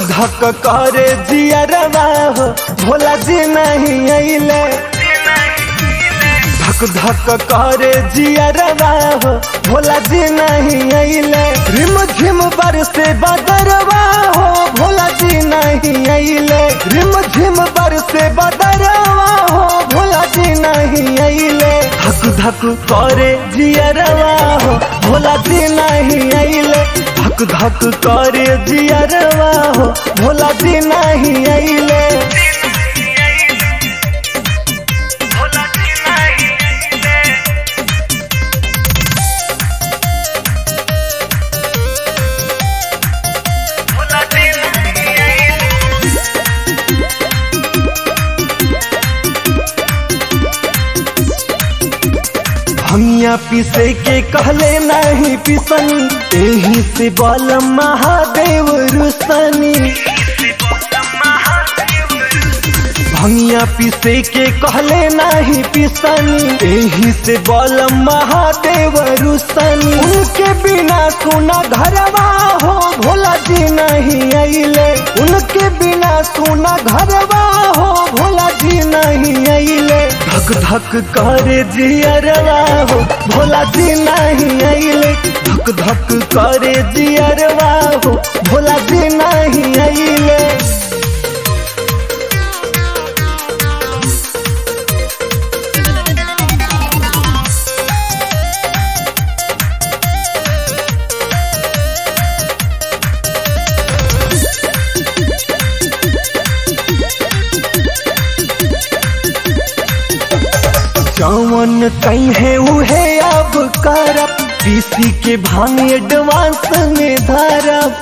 धक करे जियरवा हो भोला जी नहीं अइले धक धक करे जियरवा हो भोला जी नहीं अइले रिम झिम बरसे बदरवा हो भोला जी नहीं अइले रिम झिम बरसे बदरवा हो भोला जी नहीं अइले धक धक करे जियरवा हो भोला जी नहीं अइले धक धक करे जियरवा हो भोला जी नहीं अइले भंगिया पीसे के कहले नहीं पिसनी एही से बल महादेव रुसनी भंगिया पीसे के कहले नहीं पिसनी एही से बल महादेव रुसनी उनके बिना सुना घरवा हो भोला जी नहीं अइले उनके बिना सुना घरवा हो भोला जी नहीं अइले धक धक करे जियरवा हो भोला जी नहीं अइले धक धक करे जियरवा हो भोला जी नहीं अइले जवन कहीं है उहे अब करब पीसी के भांग एडवांस में धरब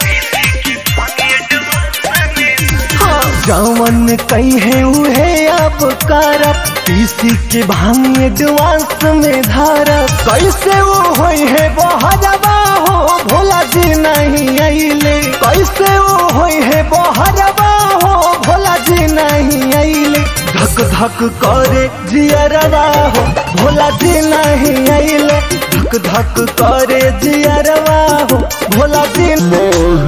जवन कहीं है उहे अब करब पीसी के भांग एडवांस में धरब कैसे वो होई है बहरबा हो भोला जी नहीं अइले कैसे वो होई है बहरबा हो भोला जी नहीं अइले धक धक करे जियरवा हो भोला जी नहीं अइले धक धक करे जियरवा हो भोला जी